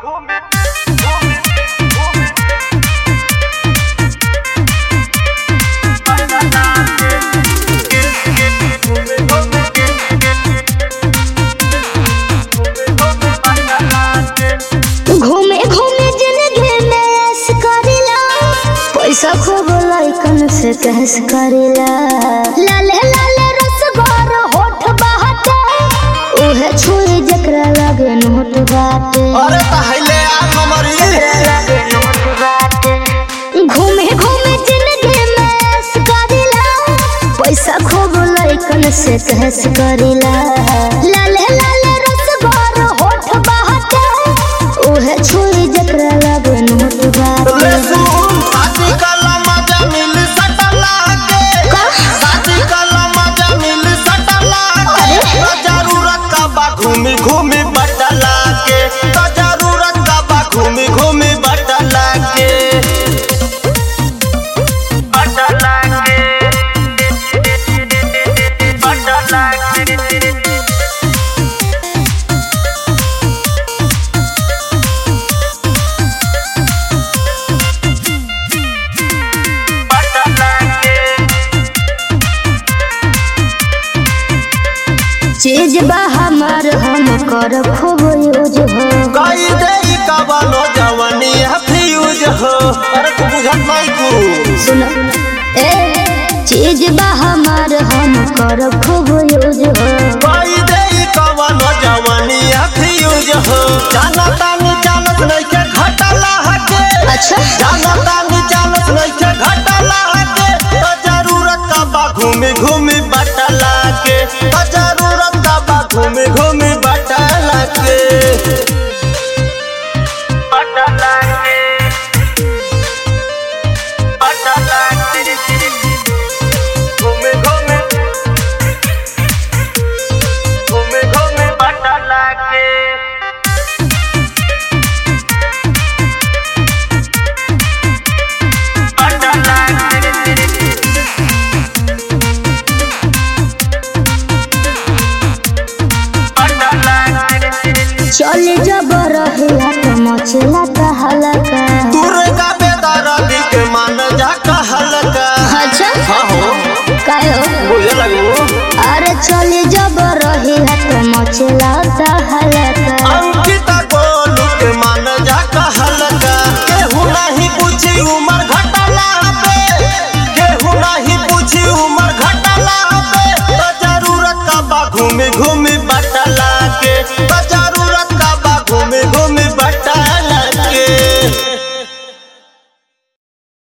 घूमे घूमे जिंदगी में ऐश करेला पैसा खूब लइकन से कहस करेला लाले लाले रसगोर होठ बाटे उहे छुई जकरा लगे नोट बाटे अरे पहले आ नंबरी घूमे घूमे जिंदगी में ऐश करेला पैसा खूब लइकन से कहस करेला लाले लाले रसगोर होठ बाटे उहे छुई जकरा लगे नोट ले बाटे सुन शादी कला मजा मिल सटला के का? शादी कला मजा मिल सटला के तो जरूरत का बा घूमी घूमी बटला के तो जरूरत का बा घूमी घूमी बटला के बटला के बटला के चीज बा हमार हम कर खूब यूज हो कई देई कवनो जवानी है फ्यूज हो अरे तू बुझत नहीं तू सुनो ए चीज बा हमार हम कर खूब यूज हो कई देई कवनो जवानी है फ्यूज हो जाना तानी जानत नहीं के घटला हके अच्छा जाना तानी जानत नहीं के घटला हके तो जरूरत का बा घूमी घूमी बटला के तो जरूरत का बा घूमी घूमी बटला के बटला के बटला के घूमी घूमी घूमी घूमी बटला के चले जब रहिला तो मचला का हलका दुर्गा बेदारादी के मान जा कहलका अच्छा हाँ हो काय हो बुझे लगो अरे चले जब रहिला तो मचला का हलका अंकिता गोलू के मान जा कहलका केहू नहीं पूछी उमर घटला पे केहू नहीं पूछी उमर घटला पे तो जरूरत का बा घूमी घूमी बट